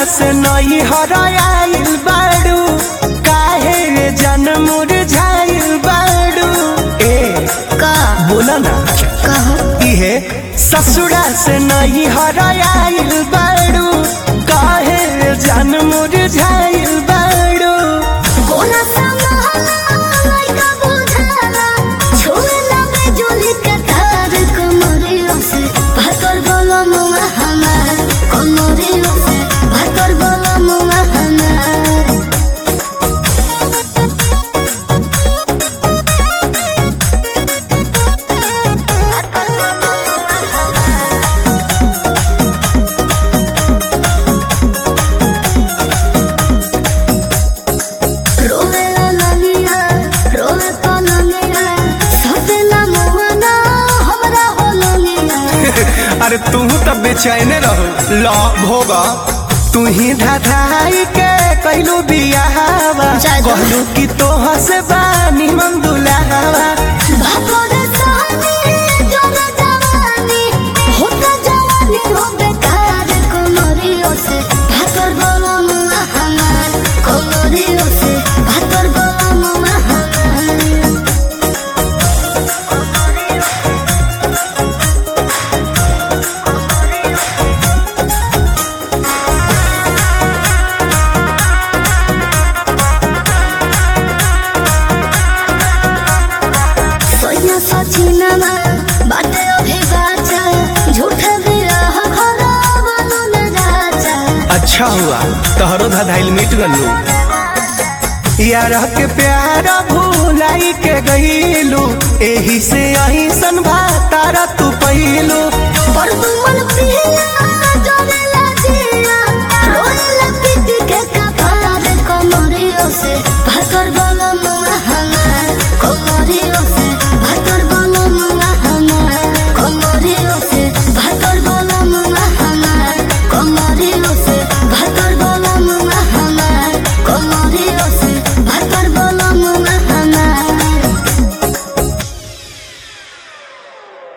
से नई हराइल बाड़ू काहे रे जन्म झाइल बाड़ू ए का बोला ना कहो इहे ससुरा से नई हराइल बाड़ू काहे रे जन्म झाइल बाड़ू गोला संभाला लइका बुझाला छुए लगे जोली के तार कमरियों से भातर बोलो मुआ हमार कमरियों से भातर बोलो मुआ हमार रोवे ललिया रोवे पलंगिया सबे ना मुआना हमरा हो ललिया अरे तू तब बेचैन रहो ला भोगा तू ही धाधाई के कैलू बियाहवा जा जा। कहलू कि तोह से बानी मन दुलावा भागोरे सानी जोरे जवानी होता जवानी हो बेकार कोमरियों से भातर बोलो मुआ हमार कोमरियों से भातर बोलो मुआ हमार सोया सचिनमा बाटे अभी बाचा झूठे बिरह घरा बनो न राजा अच्छा हुआ तोहरो धाधाइल मिट गलू यार के प्यार भूलाई के गईलू एही से अही सन भातारा तू पहिलू पर तुमन पिया